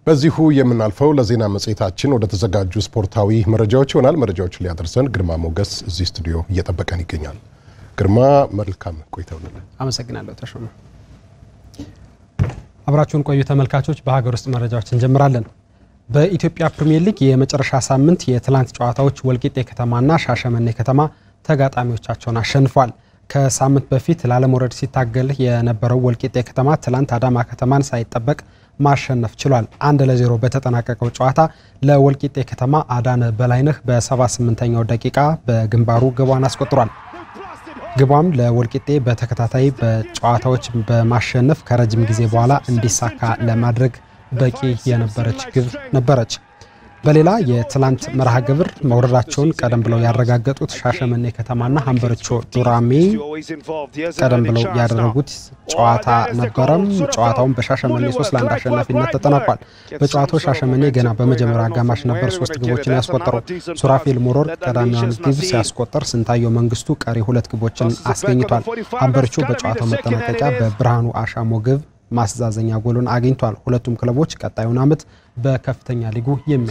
በዚሁ የምናልፈው ለዜና መጽሔታችን ወደ ተዘጋጁ ስፖርታዊ መረጃዎች ይሆናል። መረጃዎችን ሊያደርሰን ግርማ ሞገስ እዚህ ስቱዲዮ እየጠበቀን ይገኛል። ግርማ መልካም ቆይታ ይሁንልን። አመሰግናለሁ ተሾመ። አብራችሁን ቆዩ ተመልካቾች። በሀገር ውስጥ መረጃዎች እንጀምራለን። በኢትዮጵያ ፕሪምየር ሊግ የመጨረሻ ሳምንት የትላንት ጨዋታዎች ወልቂጤ ከተማና ሻሸመኔ ከተማ ተጋጣሚዎቻቸውን አሸንፏል። ከሳምንት በፊት ላለመውረድ ሲታገል የነበረው ወልቂጤ ከተማ ትላንት አዳማ ከተማን ሳይጠበቅ ማሸነፍ ችሏል። አንድ ለዜሮ በተጠናቀቀው ጨዋታ ለወልቂጤ ከተማ አዳነ በላይነህ በ78ኛው ደቂቃ በግንባሩ ግቧን አስቆጥሯል። ግቧም ለወልቂጤ በተከታታይ በጨዋታዎች በማሸነፍ ከረጅም ጊዜ በኋላ እንዲሳካ ለማድረግ በቂ የነበረች ግብ ነበረች። በሌላ የትላንት መርሃ ግብር መውረዳቸውን ቀደም ብለው ያረጋገጡት ሻሸመኔ ከተማና ሀምበርቾ ዱራሜ ቀደም ብለው ያደረጉት ጨዋታ ነበረም። ጨዋታውን በሻሸመኔ ሶስት ለአንድ አሸናፊነት ተጠናቋል። በጨዋታው ሻሸመኔ ገና በመጀመሪያ አጋማሽ ነበር ሶስት ግቦችን ያስቆጠረው። ሱራፌል ሞሮር ቀዳሚውን ግብ ሲያስቆጠር፣ ስንታየው መንግስቱ ቀሪ ሁለት ግቦችን አስገኝቷል። ሀምበርቾ በጨዋታው መጠናቀቂያ በብርሃኑ አሻሞ ግብ ማስተዛዘኛ ጎሉን አግኝቷል። ሁለቱም ክለቦች ቀጣዩን ዓመት በከፍተኛ ሊጉ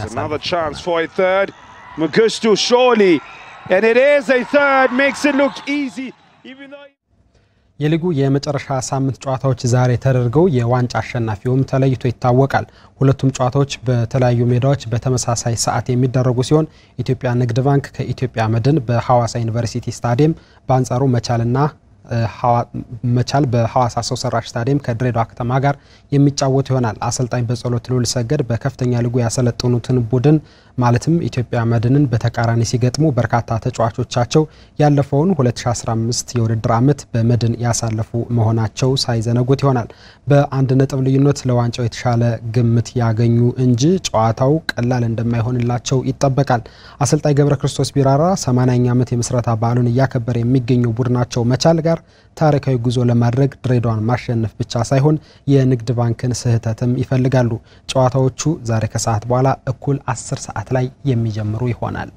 የሚያሳልፍ የሊጉ የመጨረሻ ሳምንት ጨዋታዎች ዛሬ ተደርገው የዋንጫ አሸናፊውም ተለይቶ ይታወቃል። ሁለቱም ጨዋታዎች በተለያዩ ሜዳዎች በተመሳሳይ ሰዓት የሚደረጉ ሲሆን ኢትዮጵያ ንግድ ባንክ ከኢትዮጵያ መድን በሐዋሳ ዩኒቨርሲቲ ስታዲየም፣ በአንጻሩ መቻልና መቻል በሐዋሳ ሰው ሰራሽ ስታዲየም ከድሬዳዋ ከተማ ጋር የሚጫወቱ ይሆናል። አሰልጣኝ በጸሎት ልዑል ሰገድ በከፍተኛ ሊጉ ያሰለጠኑትን ቡድን ማለትም ኢትዮጵያ መድንን በተቃራኒ ሲገጥሙ በርካታ ተጫዋቾቻቸው ያለፈውን 2015 የውድድር ዓመት በመድን ያሳለፉ መሆናቸው ሳይዘነጉት ይሆናል። በአንድ ነጥብ ልዩነት ለዋንጫው የተሻለ ግምት ያገኙ እንጂ ጨዋታው ቀላል እንደማይሆንላቸው ይጠበቃል። አሰልጣኝ ገብረ ክርስቶስ ቢራራ 80ኛ ዓመት የምስረታ በዓሉን እያከበረ የሚገኘው ቡድናቸው መቻል ጋር ታሪካዊ ጉዞ ለማድረግ ድሬዳዋን ማሸነፍ ብቻ ሳይሆን የንግድ ባንክን ስህተትም ይፈልጋሉ። ጨዋታዎቹ ዛሬ ከሰዓት በኋላ እኩል 10 ሰዓት ላይ የሚጀምሩ ይሆናል።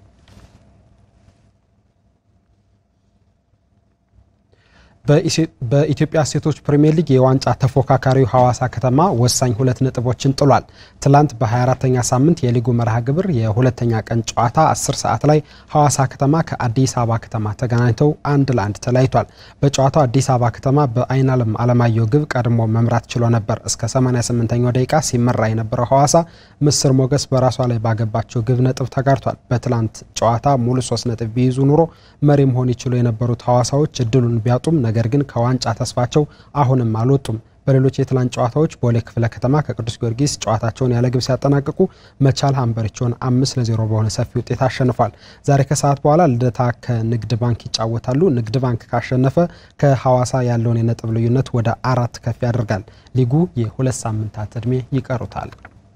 በኢትዮጵያ ሴቶች ፕሪምየር ሊግ የዋንጫ ተፎካካሪው ሐዋሳ ከተማ ወሳኝ ሁለት ነጥቦችን ጥሏል። ትላንት በ24ተኛ ሳምንት የሊጉ መርሃ ግብር የሁለተኛ ቀን ጨዋታ 10 ሰዓት ላይ ሐዋሳ ከተማ ከአዲስ አበባ ከተማ ተገናኝተው አንድ ለአንድ ተለያይቷል። በጨዋታው አዲስ አበባ ከተማ በአይናለም አለማየሁ ግብ ቀድሞ መምራት ችሎ ነበር። እስከ 88ኛው ደቂቃ ሲመራ የነበረው ሐዋሳ ምስር ሞገስ በራሷ ላይ ባገባቸው ግብ ነጥብ ተጋርቷል። በትላንት ጨዋታ ሙሉ ሶስት ነጥብ ቢይዙ ኑሮ መሪ መሆን ይችሉ የነበሩት ሐዋሳዎች እድሉን ቢያጡም ነገር ግን ከዋንጫ ተስፋቸው አሁንም አልወጡም። በሌሎች የትላንት ጨዋታዎች ቦሌ ክፍለ ከተማ ከቅዱስ ጊዮርጊስ ጨዋታቸውን ያለ ግብ ሲያጠናቅቁ መቻል ሀምበሪቾን አምስት ለዜሮ በሆነ ሰፊ ውጤት አሸንፏል። ዛሬ ከሰዓት በኋላ ልደታ ከንግድ ባንክ ይጫወታሉ። ንግድ ባንክ ካሸነፈ ከሐዋሳ ያለውን የነጥብ ልዩነት ወደ አራት ከፍ ያደርጋል። ሊጉ የሁለት ሳምንታት ዕድሜ ይቀሩታል።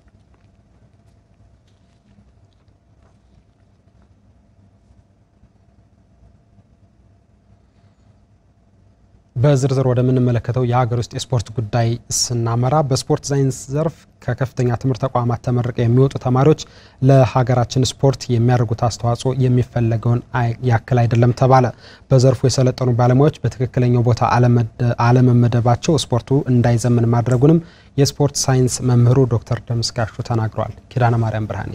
በዝርዝር ወደምንመለከተው የሀገር ውስጥ የስፖርት ጉዳይ ስናመራ በስፖርት ሳይንስ ዘርፍ ከከፍተኛ ትምህርት ተቋማት ተመርቀው የሚወጡ ተማሪዎች ለሀገራችን ስፖርት የሚያደርጉት አስተዋጽኦ የሚፈለገውን ያክል አይደለም ተባለ። በዘርፉ የሰለጠኑ ባለሙያዎች በትክክለኛው ቦታ አለመመደባቸው ስፖርቱ እንዳይዘምን ማድረጉንም የስፖርት ሳይንስ መምህሩ ዶክተር ደምስጋሹ ተናግረዋል። ኪዳነ ማርያም ብርሃኔ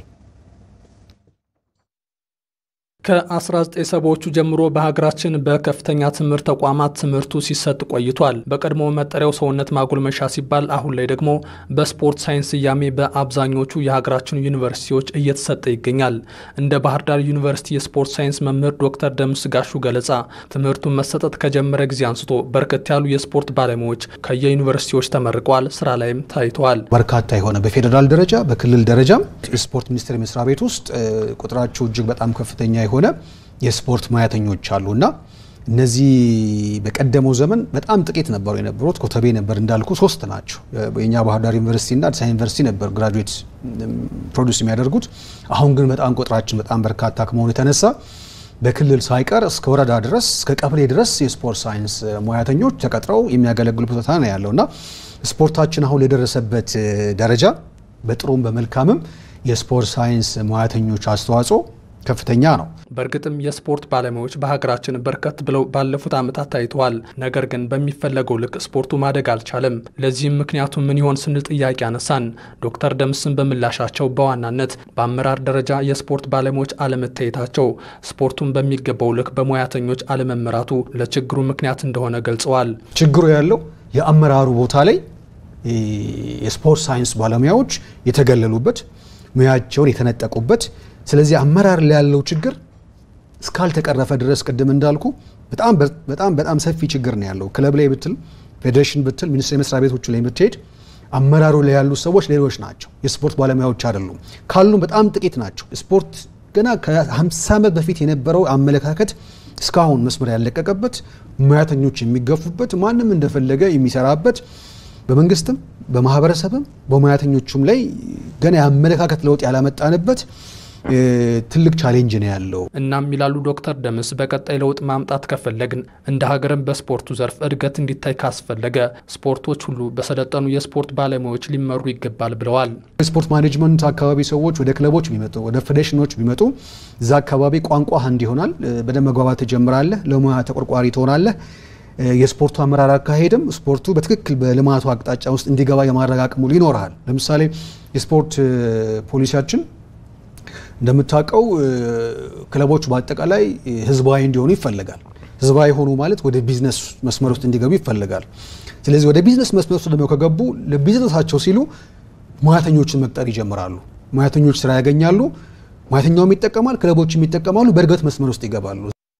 ከ1970ዎቹ ጀምሮ በሀገራችን በከፍተኛ ትምህርት ተቋማት ትምህርቱ ሲሰጥ ቆይቷል። በቀድሞ መጠሪያው ሰውነት ማጎልመሻ ሲባል አሁን ላይ ደግሞ በስፖርት ሳይንስ ስያሜ በአብዛኞቹ የሀገራችን ዩኒቨርሲቲዎች እየተሰጠ ይገኛል። እንደ ባህር ዳር ዩኒቨርሲቲ የስፖርት ሳይንስ መምህር ዶክተር ደምስ ጋሹ ገለጻ ትምህርቱን መሰጠት ከጀመረ ጊዜ አንስቶ በርከት ያሉ የስፖርት ባለሙያዎች ከየዩኒቨርሲቲዎች ተመርቀዋል፣ ስራ ላይም ታይተዋል። በርካታ የሆነ በፌዴራል ደረጃ በክልል ደረጃም የስፖርት ሚኒስቴር መስሪያ ቤት ውስጥ ቁጥራቸው እጅግ በጣም ከፍተኛ የሆነ የስፖርት ሙያተኞች አሉ እና እነዚህ በቀደመው ዘመን በጣም ጥቂት ነበሩ የነበሩት። ኮተቤ ነበር እንዳልኩ ሶስት ናቸው። የኛ ባህር ዳር ዩኒቨርሲቲ እና አዲስ ዩኒቨርሲቲ ነበር ግራጁዌት ፕሮዲስ የሚያደርጉት። አሁን ግን በጣም ቁጥራችን በጣም በርካታ ከመሆኑ የተነሳ በክልል ሳይቀር እስከ ወረዳ ድረስ እስከ ቀበሌ ድረስ የስፖርት ሳይንስ ሙያተኞች ተቀጥረው የሚያገለግሉበት ቦታ ነው ያለው እና ስፖርታችን አሁን የደረሰበት ደረጃ በጥሩም በመልካምም የስፖርት ሳይንስ ሙያተኞች አስተዋጽኦ ከፍተኛ ነው። በእርግጥም የስፖርት ባለሙያዎች በሀገራችን በርከት ብለው ባለፉት ዓመታት ታይተዋል። ነገር ግን በሚፈለገው ልክ ስፖርቱ ማደግ አልቻለም። ለዚህም ምክንያቱ ምን ይሆን ስንል ጥያቄ አነሳን። ዶክተር ደምስን በምላሻቸው በዋናነት በአመራር ደረጃ የስፖርት ባለሙያዎች አለመታየታቸው፣ ስፖርቱን በሚገባው ልክ በሙያተኞች አለመመራቱ ለችግሩ ምክንያት እንደሆነ ገልጸዋል። ችግሩ ያለው የአመራሩ ቦታ ላይ የስፖርት ሳይንስ ባለሙያዎች የተገለሉበት ሙያቸውን የተነጠቁበት ስለዚህ አመራር ላይ ያለው ችግር እስካልተቀረፈ ድረስ ቅድም እንዳልኩ በጣም በጣም በጣም ሰፊ ችግር ነው ያለው። ክለብ ላይ ብትል፣ ፌዴሬሽን ብትል፣ ሚኒስቴር መስሪያ ቤቶቹ ላይ ብትሄድ አመራሩ ላይ ያሉ ሰዎች ሌሎች ናቸው። የስፖርት ባለሙያዎች አይደሉም። ካሉም በጣም ጥቂት ናቸው። ስፖርት ገና ከ50 ዓመት በፊት የነበረው አመለካከት እስካሁን መስመር ያለቀቀበት፣ ሙያተኞች የሚገፉበት፣ ማንም እንደፈለገ የሚሰራበት በመንግስትም በማህበረሰብም በሙያተኞቹም ላይ ገና የአመለካከት ለውጥ ያላመጣንበት ትልቅ ቻሌንጅ ነው ያለው። እናም ይላሉ ዶክተር ደምስ በቀጣይ ለውጥ ማምጣት ከፈለግን እንደ ሀገርም በስፖርቱ ዘርፍ እድገት እንዲታይ ካስፈለገ ስፖርቶች ሁሉ በሰለጠኑ የስፖርት ባለሙያዎች ሊመሩ ይገባል ብለዋል። የስፖርት ማኔጅመንት አካባቢ ሰዎች ወደ ክለቦች ቢመጡ ወደ ፌዴሬሽኖች ቢመጡ እዛ አካባቢ ቋንቋ አንድ ይሆናል። በደንብ መግባባት ትጀምራለህ። ለሙያ ተቆርቋሪ ትሆናለህ። የስፖርቱ አመራር አካሄድም ስፖርቱ በትክክል በልማቱ አቅጣጫ ውስጥ እንዲገባ የማድረግ አቅሙ ይኖርሃል። ለምሳሌ የስፖርት ፖሊሲያችን እንደምታውቀው ክለቦች በአጠቃላይ ህዝባዊ እንዲሆኑ ይፈለጋል። ህዝባዊ ሆኑ ማለት ወደ ቢዝነስ መስመር ውስጥ እንዲገቡ ይፈለጋል። ስለዚህ ወደ ቢዝነስ መስመር ውስጥ ደግሞ ከገቡ ለቢዝነሳቸው ሲሉ ሙያተኞችን መቅጠር ይጀምራሉ። ሙያተኞች ስራ ያገኛሉ። ሙያተኛውም ይጠቀማል፣ ክለቦችም ይጠቀማሉ። በእድገት መስመር ውስጥ ይገባሉ።